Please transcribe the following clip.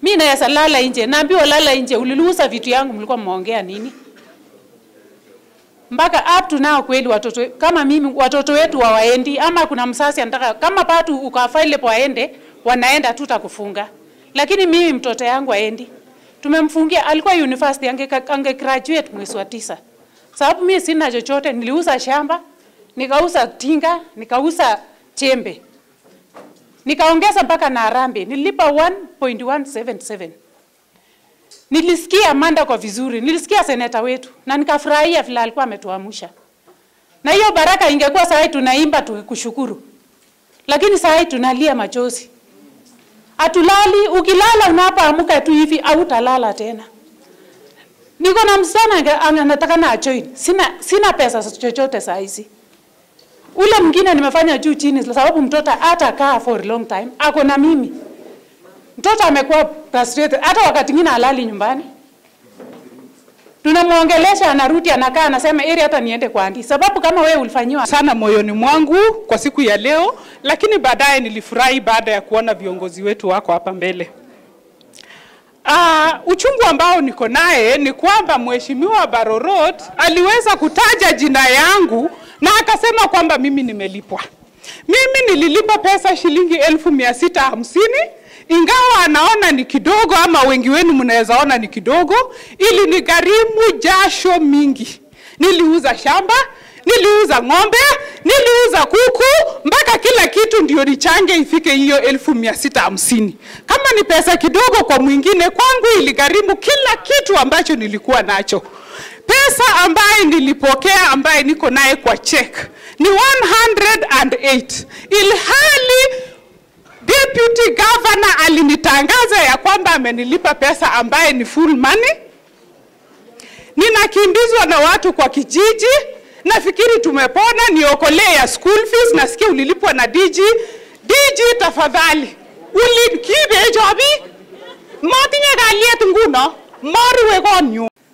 mi naweza lala nje, naambiwa lala nje, uliluuza vitu yangu, mlikuwa mmeongea nini? mpaka up to now kweli watoto kama mimi watoto wetu hawaendi, ama kuna msasi anataka kama patu ukafaile waende, wanaenda tu takufunga, lakini mimi mtoto yangu aendi. Tumemfungia, alikuwa university, ange, ange graduate mwezi wa tisa, sababu mimi sina chochote. Niliuza shamba, nikauza tinga, nikauza chembe, nikaongeza mpaka na harambee, nilipa 1.177 Nilisikia Amanda kwa vizuri, nilisikia seneta wetu na nikafurahia vile alikuwa ametuamsha. Na hiyo baraka ingekuwa saa hii tunaimba tukikushukuru, lakini saa hii tunalia machozi. Hatulali, ukilala unapoamka tu hivi hautalala tena. Niko na msichana anataka na join, sina sina pesa chochote saa hizi. Ule mwingine nimefanya juu chini, sababu mtoto hata kaa for a long time, ako na mimi mtoto amekuwa frustrated, hata wakati mwingine halali nyumbani. Tunamwongelesha, anarudi anakaa, anasema ili hata niende kwa andi, sababu kama wewe ulifanyiwa sana moyoni mwangu kwa siku ya leo, lakini baadaye nilifurahi baada ya kuona viongozi wetu wako hapa mbele. Uh, uchungu ambao niko naye ni kwamba Mheshimiwa Barorot aliweza kutaja jina yangu na akasema kwamba mimi nimelipwa. Mimi nililipa pesa shilingi elfu mia sita hamsini ingawa anaona ni kidogo ama wengi wenu mnaweza ona ni kidogo, ili ni gharimu jasho mingi. Niliuza shamba, niliuza ng'ombe, niliuza kuku, mpaka kila kitu ndio nichange ifike hiyo elfu mia sita hamsini. Kama ni pesa kidogo kwa mwingine, kwangu iligharimu kila kitu ambacho nilikuwa nacho. Pesa ambaye nilipokea ambaye niko naye kwa check ni 108 ilhali Deputy Governor alinitangaza ya kwamba amenilipa pesa ambaye ni full money. Ninakimbizwa na watu kwa kijiji, nafikiri tumepona, niokolee ya school fees. Nasikia ulilipwa na DG. DG, tafadhali ulikibe jobi motinye kalyet nguno moruwe konyu